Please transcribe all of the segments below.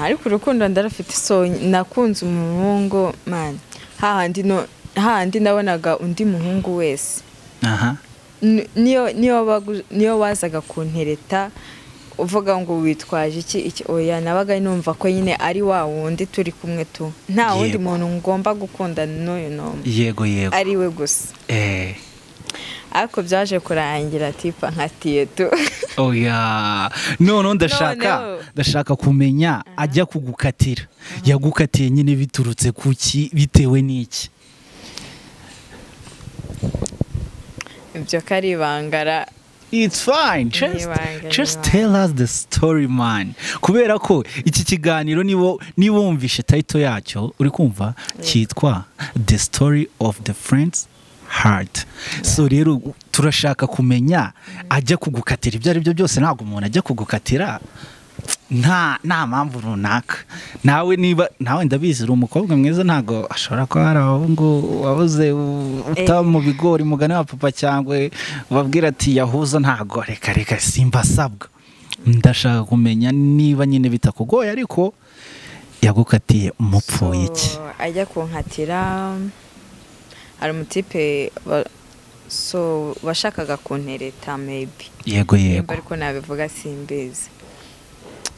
ariko urukundo ndarufite so nakunze umuhungu mani hahandi no hahandi nabonaga undi muhungu wese aha niyo niyo wagu- niyo wazaga kuntereta uvuga ngo witwaje iki iki oya nabaga numva ko nyine ari wa wundi turi kumwe tu nta wundi Yego. muntu ngomba gukundana n'uyu n'umwe yego yego ari we gusa eh ariko byaje kurangira tipa nka tiyetu oya noneho ndashaka Noneho. ndashaka kumenya ajya kugukatira yagukatiye nyine biturutse ku ki bitewe n'iki ibyo ko ari ibangara It's fine. Just, Nibanga, just nibanga. tell us the story man. Kubera ko iki kiganiro niwo niwumvishe title yacyo uri kumva cyitwa The Story of the Friends Heart. So rero turashaka kumenya ajya kugukatira ibyo ari byo byose ntabwo umuntu ajya kugukatira nta nta mpamvu runaka nawe niba nawe ndabizi uri umukobwa mwiza ntabwo ashobora kuba hari abahungu wabuze u- uta mu bigori mugane wa papa cyangwa ubabwira ati yahuza ntabwo reka reka simba asabwa ndashaka kumenya niba nyine bitakugoye ariko yagukatiye umupfuye iki So, ajya kunkatira hari umutipe wa- so washakaga kuntereta maybe yego nimba yego ariko nabivuga simbizi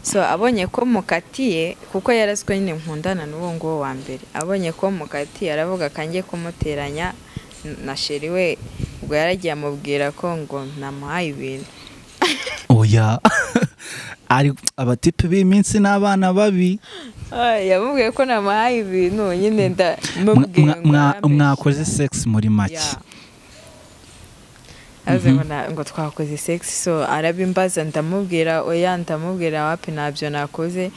so abonye ko mukatiye kuko yaraswe nyine nkundana n'uwo nguwo wa mbere abonye ko mukatiye aravuga akangiye kumuteranya n- na sheri we ubwo yaragiye amubwira ko ngo namuhaye ibintu oya ari abatipe b'iminsi n'abana babi Ay, yamubwiye ko namuhaye ibintu nyine Mwa- ndamubwiye mwa- mwa- mwakoze sex muri make aze ngo na- ngo twakoze sexy so arabimbaza ndamubwira oya ndamubwira wapi ntabyo nakoze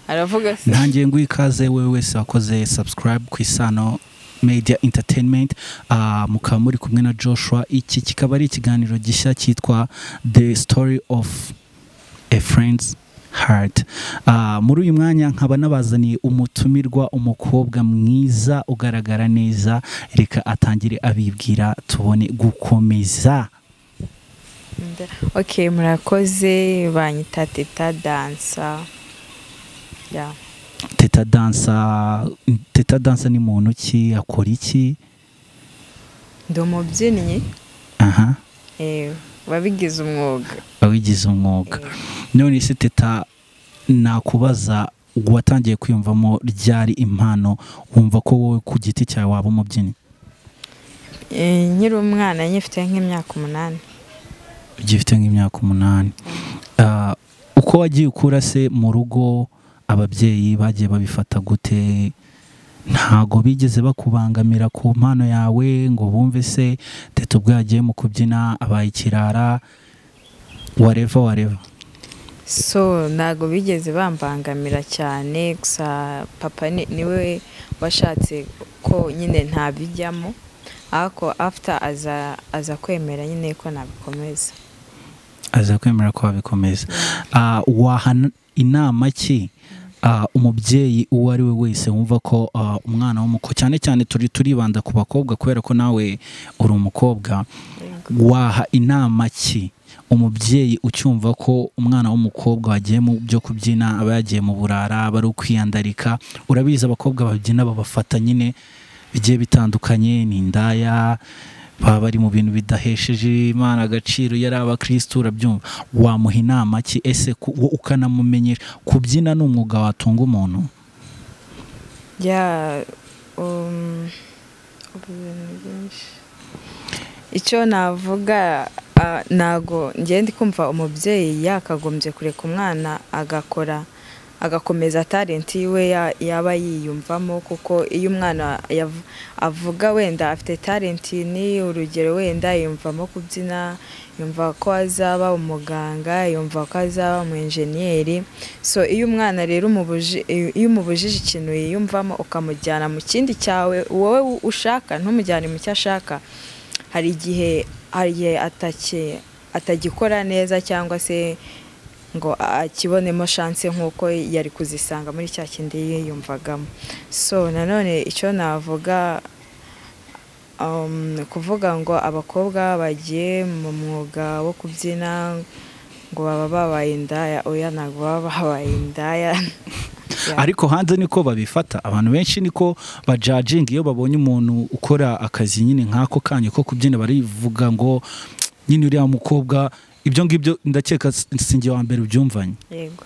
aravuga se ntangiye nguha ikaze wowe wese wakoze subscribe ku isano media entertainment Ah, mukaba muri kumwe na joshua iki kikaba ari ikiganiro gishya cyitwa the story of a friend's heart Ah, muri uyu mwanya nkaba nabazaniye umutumirwa umukobwa mwiza ugaragara neza reka atangire abibwira tubone gukomeza Nda- ok murakoze banyita teta dansa ya teta dansa teta dansa ni muntu ki akora iki ndi umubyinnyi aha eh, wabigize umwuga wabigize umwuga Eh, none se teta nakubaza watangiye kwiyumvamo ryari impano wumva ko wowe ku giti cyawe waba umubyinnyi eh, nkiri umwana nyifite nk'imyaka umunani ugifite nk'imyaka umunani Ah, uko wagiye ukura se mu rugo ababyeyi bagiye babifata gute ntago bigeze bakubangamira ku mpano yawe ngo bumve se teta ubwo yagiye mu kubyina abaye ikirara wareva wareva so ntabwo bigeze bambangamira cyane gusa papa ni- niwe washatse ko nyine ntabijyamo ariko after aza aza kwemera nyine ko nabikomeza aza kwemera ko wabikomeza Ah, waha n- inama ki ah, umubyeyi uwo ari we wese wumva ko ah, umwana w'umukobwa cyane cyane turi turibanda ku bakobwa kubera ko nawe uri umukobwa waha inama ki umubyeyi ucyumva ko umwana w'umukobwa wagiye mu byo kubyina aba yagiye mu burara aba ari ukwiyandarika urabizi abakobwa babyina babafata nyine bigiye bitandukanye ni indaya baba bari mu bintu bidahesheje imana agaciro yari abakirisitu urabyumva wamuha inama ki ese ku- wo ukanamumenyera kubyina ni umwuga watunga umuntu ya um, ubu bintu byinshi icyo navuga ah, ntago ngiye ndi kumva umubyeyi yakagombye kureka umwana agakora agakomeza talenti yiwe ya- yaba yiyumvamo kuko iyo umwana yav- avuga wenda afite talenti ni urugero wenda yiyumvamo kubyina yumva ko azaba umuganga yumva ko azaba umu enjeniyeri so iyo umwana rero umubuji- iyo umubujije ikintu yiyumvamo ukamujyana mu kindi cyawe wowe ushaka ntumujyane mu cyo ashaka hari igihe hari igihe ataki- atagikora neza cyangwa se ngo akibonemo shanse nk'uko yari kuzisanga muri cya kindi yiyumvagamo so nanone icyo navuga um, kuvuga ngo abakobwa bagiye mu mwuga wo kubyina ngo baba babaye indaya oya ntabwo baba babaye indaya ariko hanze niko babifata abantu benshi niko bajajinga iyo babonye umuntu ukora akazi nyine nk'ako kanya ko kubyina barivuga ngo nyine uriya mukobwa ibyo ngibyo ndakeka sinjye wa mbere ubyumvanye yego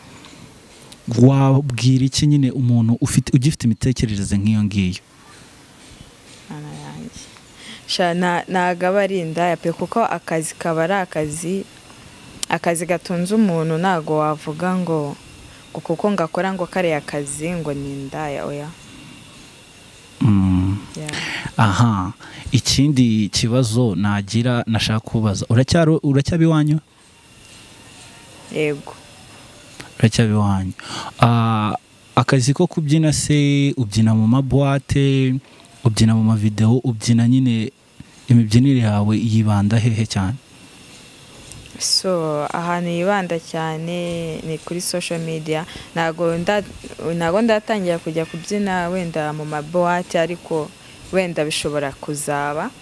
wabwira iki nyine umuntu ufite ugifite imitekerereze nk'iyo ngiyo mana yanjye Sha, na- ntago aba ari indaya pe kuko akazi kaba ari akazi akazi gatunze umuntu ntago wavuga ngo ngo kuko ngakora ngo kariya kazi ngo ni indaya oya Mm. Ya. aha ikindi kibazo nagira nashaka kubaza uracyari- uracyaba iwanyu yego uracyaba iwanyu Ah, akazi ko kubyina se ubyina mu mabuwate ubyina mu mavidewo ubyina nyine imibyinire yawe yibanda hehe cyane so ahantu yibanda cyane ni kuri social media ntago nda- ntago ndatangira kujya kubyina wenda mu mabuwate ariko wenda bishobora kuzaba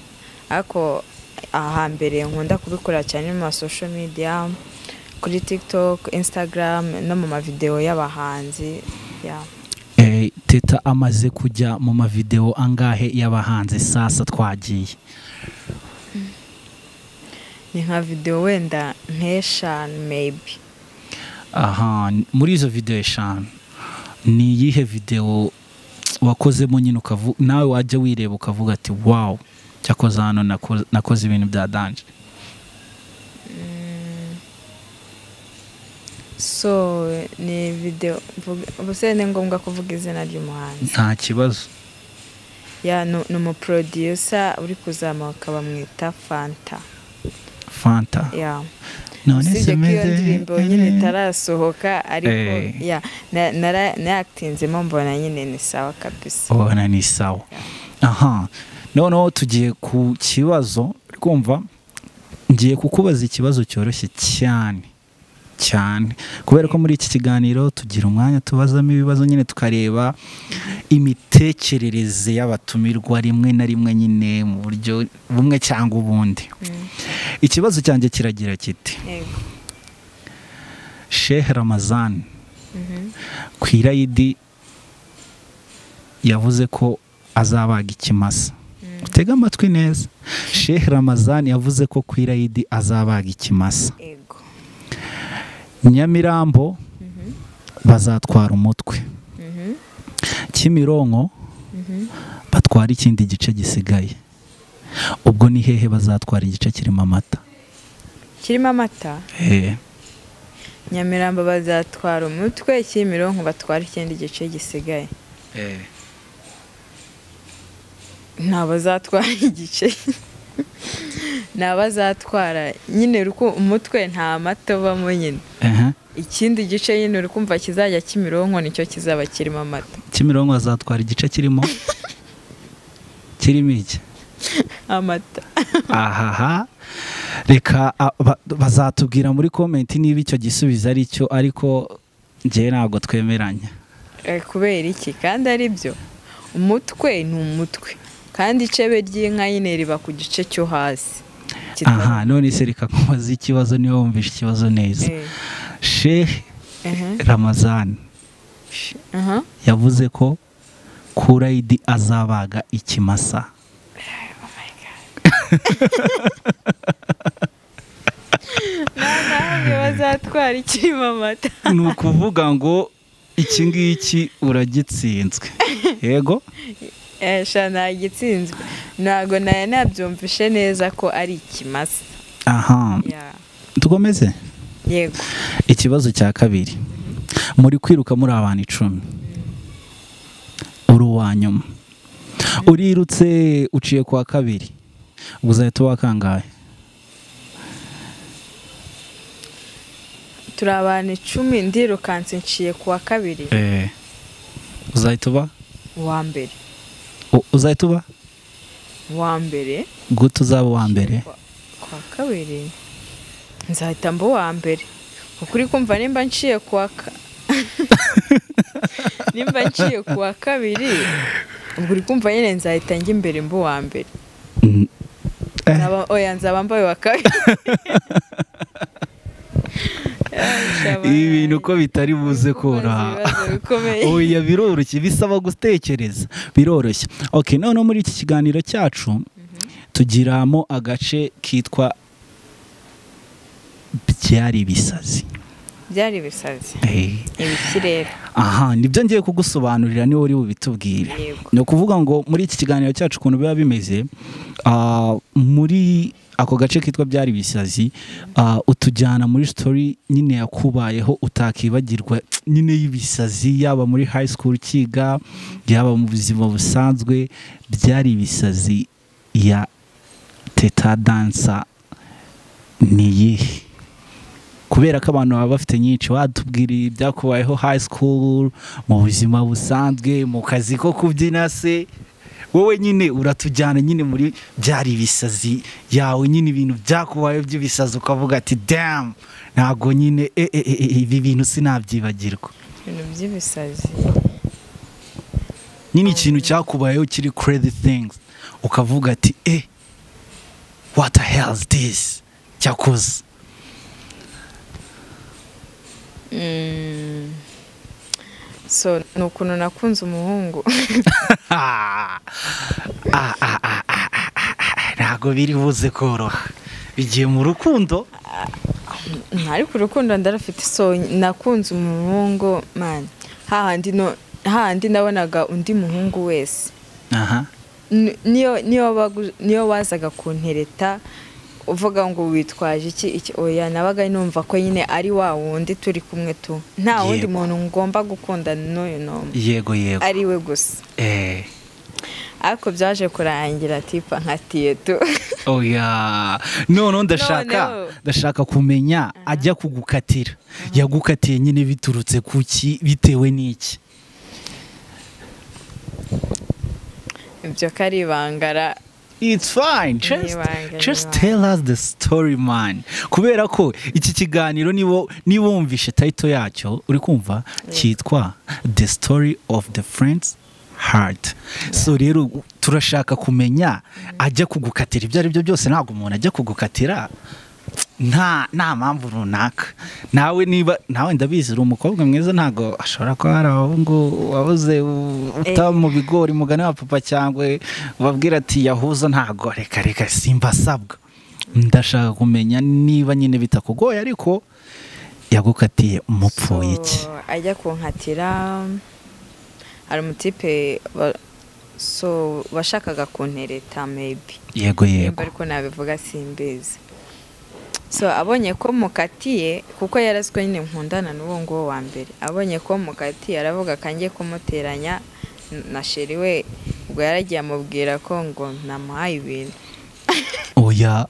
ariko ahambere nkunda kubikora cyane mu ma social media kuri tiktok instagram no mu mavidewo y'abahanzi ya Eh, teta amaze kujya mu mavidewo angahe y'abahanzi sasa twagiye ni nka videwo wenda nk'eshanu maybe aha muri izo videwo eshanu ni iyihe videwo wakozemo nyine ukavu nawe wajya wireba ukavuga ati wawu cyakoze hano nako- nakoze ibintu bya danje so ni videwo mvuga- ubuse ni ngombwa kuvuga izina ry'umuhanzi nta kibazo ya ni ni umuproducer uri kuzamuka bamwita fanta fanta ya none usibye ko iyo simeze ndirimbo nyine itarasohoka ariko Eh. ya na- nara- nayakitinzemo mbona nyine ni sawa kabisa ubona ni sawa aha noneho tugiye ku kibazo rwumva ngiye kukubaza ikibazo cyoroshye cyane cyane kubera ko muri iki kiganiro tugira umwanya tubazamo ibibazo nyine tukareba imitekerereze y'abatumirwa rimwe na rimwe nyine mu buryo bumwe cyangwa ubundi ikibazo cyanjye kiragira kiti Yego. shehe ramazani Mhm. ku irayidi yavuze ko azabaga ikimasa utega amatwi neza shehe ramazani yavuze ko ku irayidi azabaga ikimasa Yego. nyamirambo Mhm. bazatwara umutwe Mhm. kimironko Mhm. batwara ikindi gice gisigaye ubwo ni hehe bazatwara igice kirimo amata kirimo amata Eh, nyamirambo bazatwara umutwe kimironko batwara ikindi gice gisigaye nta bazatwara igice nta bazatwara nyine ruku umutwe nta amata ubamo nyine ehe. ikindi gice nyine uri kumva kizajya kimironko nicyo kizaba kirimo amata kimironko bazatwara igice kirimo kirimo iki amata ahaha reka a- ba- bazatubwira muri komenti niba icyo gisubizo ari cyo ariko njyewe ntabwo twemeranya Eh, kubera iki kandi ari byo umutwe ni umutwe kandi icebe ry'inka nyine riba ku gice cyo hasi Kitari- aha none se reka nkubaze ikibazo niba wumvishe ikibazo neza Eh, shehe ehe. ramazani Aha. yavuze ko kurayidi azabaga ikimasa nawe bazatwara ikirimo amata ni ukuvuga ngo iki ngiki uragitsinzwe yego esha nagitsinzwe ntabwo nayo nabyumvishe neza ko ari ikimasa aha Ya. dukomeze yego ikibazo cya kabiri muri kwiruka muri abantu icumi uri uwa nyuma urirutse uciye kwa kabiri ubwo uzahita wakangaye turi abantu icumi ndirukanse nshiye ku wa kabiri uzahita uba uwa mbere u- uzahita uba uwa mbere gute uzaba uwa mbere Kwa- kwa kabiri nzahita mba uwa mbere kuko uri kumva nimba nciye kuwa ka nimba nciye kuwa kabiri ubwo uri kumva nyine nzahita njya imbere mba uwa mbere Mm, eh, Nzaba- oya nzaba mbaye uwa kabiri ibi bintu ko bitari buze koroha oya biroroshye bisaba gutekereza biroroshye ok noneho muri iki kiganiro cyacu tugiramo agace kitwa byari ibisazi byari ibisazi Eh, ibikirere aha nibyo ngiye kugusobanurira niwe uri bubitubwire yego ni ukuvuga ngo muri iki kiganiro cyacu ukuntu biba bimeze ah, muri ako gace kitwa byari ibisazi ah, utujyana muri sitori nyine yakubayeho utakibagirwa nyine y'ibisazi yaba muri high school ukiga yaba mu buzima busanzwe byari ibisazi ya teta dansa ni iyihe kubera ko abantu baba bafite nyinshi watubwira ibyakubayeho high school mu buzima busanzwe mu kazi ko kubyina se wowe nyine uratujyana nyine muri byari ibisazi yawe nyine ibintu byakubayeho by'ibisazi ukavuga ati damu ntabwo nyine e, e, e, e, ibi bintu sinabyibagirwa ibintu by'ibisazi nyine ikintu cyakubayeho kiri crazy things ukavuga ati eh what the hell is this cyakoze Mm. so ni ukuntu nakunze umuhungu Ah, ah, ah, ah, ah, ah, ah, ntabwo biri buze koroha bigiye mu rukundo Mm, ariko urukundo ndarufite so nakunze umuhungu mani hahandi no- hahandi nabonaga undi muhungu wese aha Ni- niyo niyo bagu- niyo wazaga kuntereta uvuga ngo witwaje iki iki oya nabaga numva ko nyine ari wa wundi turi kumwe tu nta wundi Yego. muntu ngomba gukundana n'uyu n'umwe yego yego ari we gusa eh ariko byaje kurangira tipa nka tiyetu oya noneho ndashaka Noneho. ndashaka kumenya ajya kugukatira yagukatiye nyine biturutse ku ki bitewe n'iki ibyo ko ari ibangara It's fine. Just, Nibanga, just nibanga. tell us the story man. Kubera ko iki kiganiro nibo niba wumvishe title yacyo uri kumva cyitwa The Story of the Friends Heart. So rero turashaka kumenya ajya kugukatira ibyo ari byo byose ntabwo umuntu ajya kugukatira nta nta mpamvu runaka nawe niba nawe ndabizi uri umukobwa mwiza ntabwo ashobora kuba hari abahungu wabuze u- utaba mu bigori mugane wa papa cyangwa ubabwira ati yahuza ntabwo reka reka simba asabwa ndashaka kumenya niba nyine bitakugoye ariko yagukatiye umupfuye iki So, ajya kunkatira hari umutipe wa- so washakaga kuntereta maybe yego yego nimba ariko nabivuga simbizi so abonye ko mukatiye kuko yaraswe nyine nkundana n'uwo nguwo wa mbere abonye ko mukatiye aravuga akangiye kumuteranya n- na sheri we ubwo yaragiye amubwira ko ngo namuhaye ibintu oya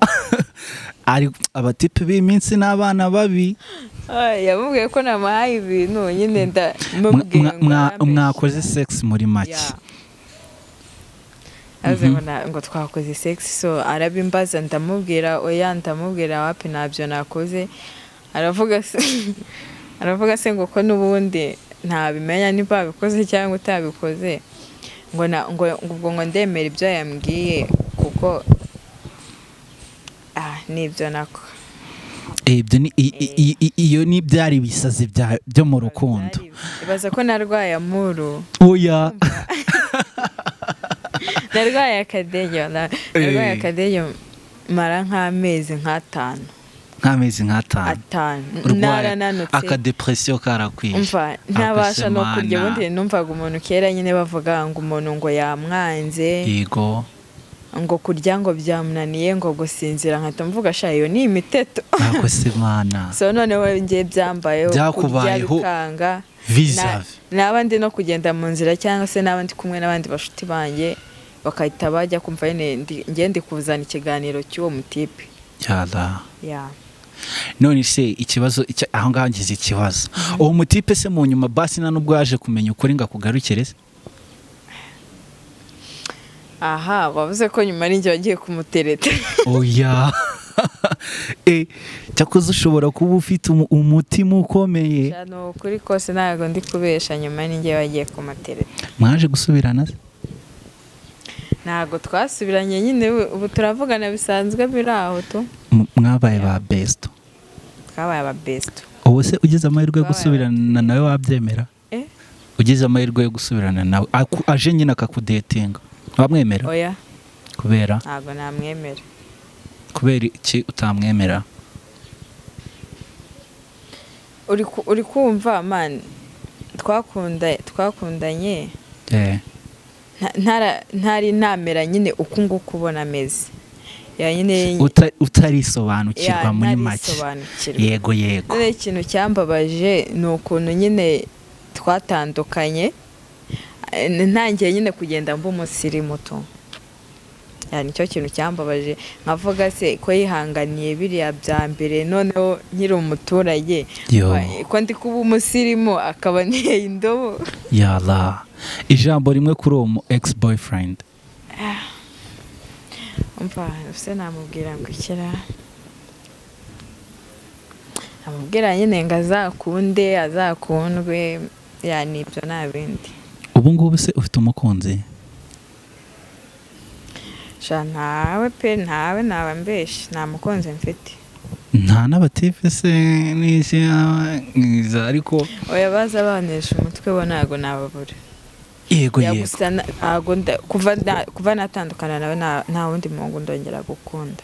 ari abatipe b'iminsi n'abana babi Ay, yamubwiye ko namuhaye ibintu nyine Mwa- ndamubwiye mwa- mwa- mwakoze sex muri make aze ngo na- ngo twakoze sexy so arabimbaza ndamubwira oya ndamubwira wapi ntabyo nakoze aravuga se aravuga se ngo ko n'ubundi ntabimenya niba wabikoze cyangwa utabikoze ngo na ngo ngo ubwo ngo ndemera ibyo yambwiye kuko ah nibyo nako ibyo ni i- i- i- i- iyo ni byari ibisazi bya- byo mu rukundo ibaza ko narwaye amuru oya narwaye akadege na- narwaye Eh. akadege mara nk'amezi nk'atanu nk'amezi nk'atanu atanu urwaye narananutse akadepresiyo karakwiye umva ntabasha no Akasemana. kurya ubundi numvaga umuntu kera nyine bavuga ngo umuntu ngo yamwanze yego ngo kurya ngo byamunaniye ngo gusinzira nkahita mvuga sha iyo ni imiteto akoze imana so noneho njye byambayeho kurya Byakubayeho. bikanga Na- vizavi naba ndi no kugenda mu nzira cyangwa se naba ndi kumwe n'abandi bashuti banjye bagahita bajya kumva nyine ndi- njye ndi kuzana ikiganiro cy'uwo mutipe yara ya none se ikibazo icya- aho ngaho ngize ikibazo uwo mutipe se mu nyuma basi nta nubwo yaje kumenya ukuri ngo akugarukire se aha bavuze ko nyuma ari njye wagiye kumutereta oya Eh, cyakoze ushobora kuba ufite umu- umutima ukomeye Sha, ni ukuri kose ntabwo ndi kubesha nyuma ni njye wagiye kumutereta mwaje gusubirana se ntabwo twasubiranye nyine ubu- ubu turavugana bisanzwe biri aho tu M- mwabaye ba besito twabaye ababesito ubu se ugize amahirwe yo gusubirana nawe wabyemera Eh? ugize amahirwe yo gusubirana nawe aku- aje nyine akakudetinga wamwemera oya kubera ntabwo namwemera kubera iki utamwemera uri ku- uri kumva man twakunda twakundanye Eh, nta- ntara- ntari namera nyine uku nguku ubona ameze ya nyine uta- ya, utarisobanukirwa muri make ntarisobanukirwa yego yego none ikintu cyambabaje ni ukuntu nyine twatandukanye eh, ntangiye nyine kugenda mba umusiri muto Ya, nicyo kintu cyambabaje nkavuga se ko yihanganiye biriya bya mbere noneho nkiri umuturage Yo. wa- ko ndi kuba umusirimu akaba niye indobo yala ijambo rimwe kuri uwo mu ex boyfriend umva ese namubwira ngo ikira namubwira nyine ngo azakunde azakundwe yani ibyo nta bindi ubu ngubu se ufite umukunzi sha ntawe pe ntawe naba mbeshye nta mukunzi mfite nta n'abatife se n'iki n'iza ariko oya baza banesha umutwe bo ntabwo nababura yego Ya, yego gusa na- ntago nda- kuva nda- kuva natandukana nawe nta- nta wundi muhungu ndongera gukunda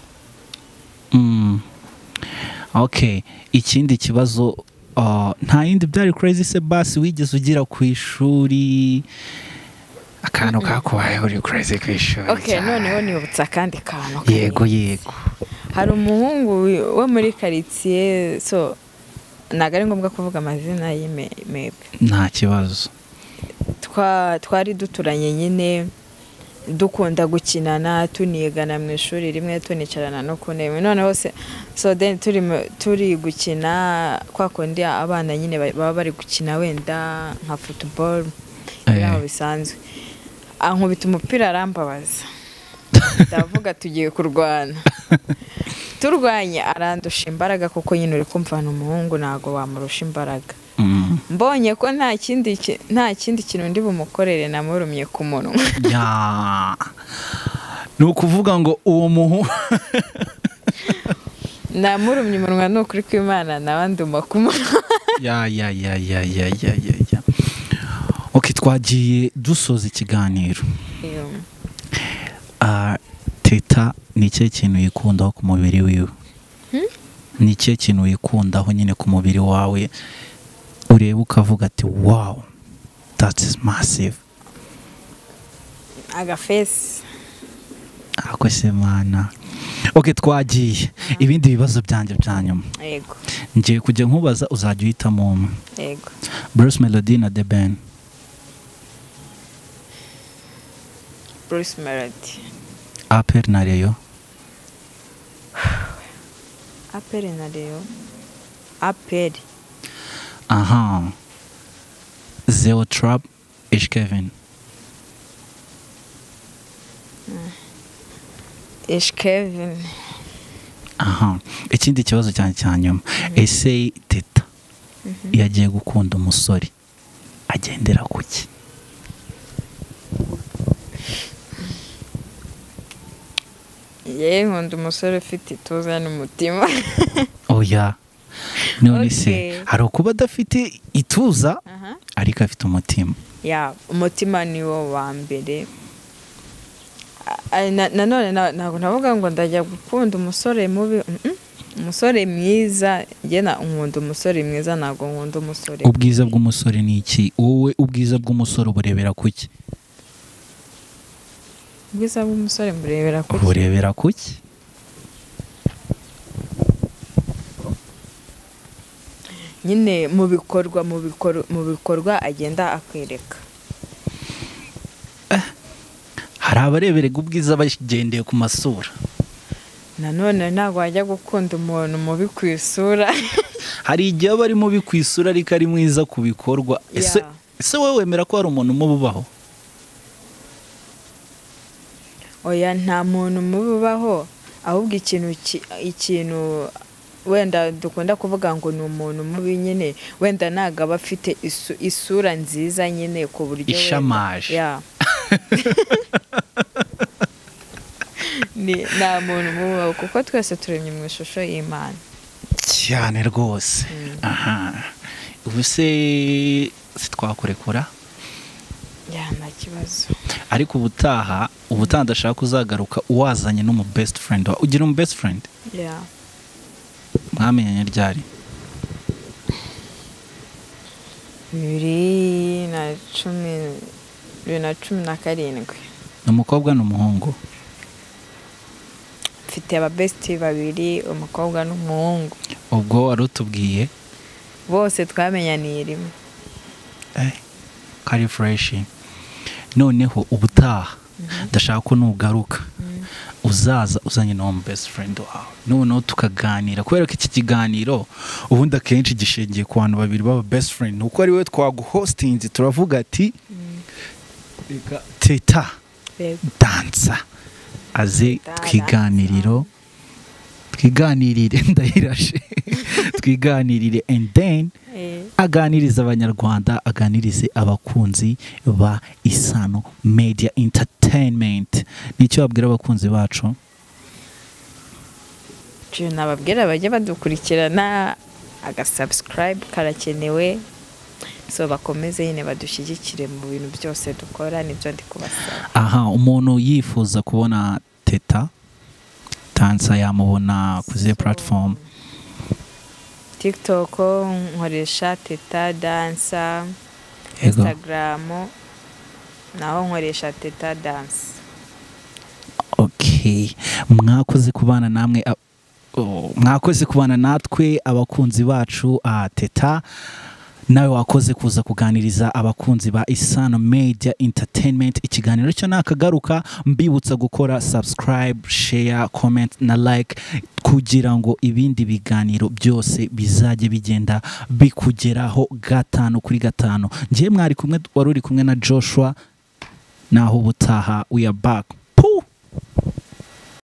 Mm. okay ikindi kibazo ah, nta yindi byari crazy se basi wigeze ugira ku ishuri akantu kakubayeho uri crazy ku ishuri okay cyane. noneho nibutse akandi kantu yego yego hari umuhungu wo muri karitsiye so ntabwo ari ngombwa kuvuga amazina y'imebe nta kibazo twari duturanye nyine dukunda gukinana tunigana mu ishuri rimwe tunicarana no ku ntebe noneho se so then turi mu- turi gukina kwa kundi abana nyine ba- baba bari gukina wenda nka futuboro aho bisanzwe ankubita umupira arambabaza ndavuga tugiye kurwana turwanya arandusha imbaraga kuko nyine uri kumva ni umuhungu ntabwo wamurusha imbaraga Mm. mbonye ko nta kindi ki- nta kindi kintu ndi bumukorere namurumye ku munwa Ya. ni ukuvuga ngo uwo muhu namurumye umunwa ni ukuri kw'imana nawe nduma ku munwa ya ya ya ya ya ya ya ya okay twagiye dusoza ikiganiro Iyo. Ah, teta ni ikihe kintu yikundaho ku mubiri wiwe ni ikihe kintu wikundaho nyine ku mubiri wawe ureba ukavuga ati wow that's is massive agafesi ako se mana ok twagiye ibindi bibazo byanjye bya nyuma yego ngiye kujya nkubaza uzajya uhitamo umwe yego bruce melody na the ben bruce melody apel na reyo aperi na rero aperi aha zero trap h kevin ish kevin aha ikindi kibazo cyane cya nyuma ese teta iyo agiye gukunda umusore agendera ku ki yewe nkunda umusore ufite ituze n'umutima oya none se Okay. hari ukuba adafite ituza Aha. ariko afite umutima ya umutima ni wo wa mbere A- a- na- nanone na- ntabwo navuga ngo ndajya gukunda umusore mubi mm-mm. umusore mwiza njye na- nkunda umusore mwiza ntabwo nkunda umusore ubwiza bw'umusore ni iki wowe ubwiza bw'umusore uburebera ku ki ubwiza bw'umusore murebera kuki uburebera ku ki nyine mu bikorwa mu bikor- mu bikorwa agenda akwereka hari abareberega ubwiza bagendeye ku masura nanone ntabwo wajya gukunda umuntu mubi ku isura hari igihe aba ari mubi ku isura ariko ari mwiza ku bikorwa ese Yeah. ese wowe wemera ko hari umuntu umuba ubaho oya nta muntu mubi ubaho ahubwo ikintu ki- ikintu wenda dukunda kuvuga ngo ni umuntu mubi nyine wenda ntabwo aba afite isu- isura nziza nyine ku buryo wenda- Ishamaje. Ya. Ni- nta muntu mubi ubaho kuko twese turemye mu ishusho y'imana cyane rwose aha ubu se sitwakurekura ya nta kibazo ariko ubutaha ubutaha ndashaka uzagaruka wazanye n'umu best friend wawe ugira umu best friend ya mwamenyanye ryari bibiri na cumi bibiri na cumi na karindwi ni umukobwa n'umuhungu mfite ababesiti babiri umukobwa n'umuhungu ubwo wari utubwiye bose twamenyaniye rimwe eh, kari fureshi noneho ubutaha ndashaka ko nugaruka uzaza uzanye n'uwo mu best friend wawe noneho tukaganira kubera ko iki kiganiro ubundi akenshi gishingiye ku bantu babiri baba best friend ni uko ari we twaguhostinze turavuga ati reka teta Yego. dansa aze twiganiriro twiganirire ndahirashe twiganirire and then Eh, aganiriza abanyarwanda aganirize abakunzi ba isano media entertainment nicyo babwira abakunzi bacu nje nababwira bajye badukurikirana agasubscribe karakenewe so bakomeze nyine badushyigikire mu bintu byose dukora nibyo ndi kubasaba aha umuntu yifuza kubona teta tansa yamubona ku zihe platform tiktok nkoresha teta dansa Yego. instagram naho nkoresha teta dansa okay mwakoze kubana namwe a- oh, mwakoze kubana natwe abakunzi bacu ah, teta nawe wakoze kuza kuganiriza abakunzi ba isano media entertainment ikiganiro cyo nakagaruka mbibutsa gukora subscribe share comment na like kugira ngo ibindi biganiro byose bizajye bigenda bikugeraho gatanu kuri gatanu ngewe mwari kumwe wari uri kumwe na joshua naho ubutaha we are back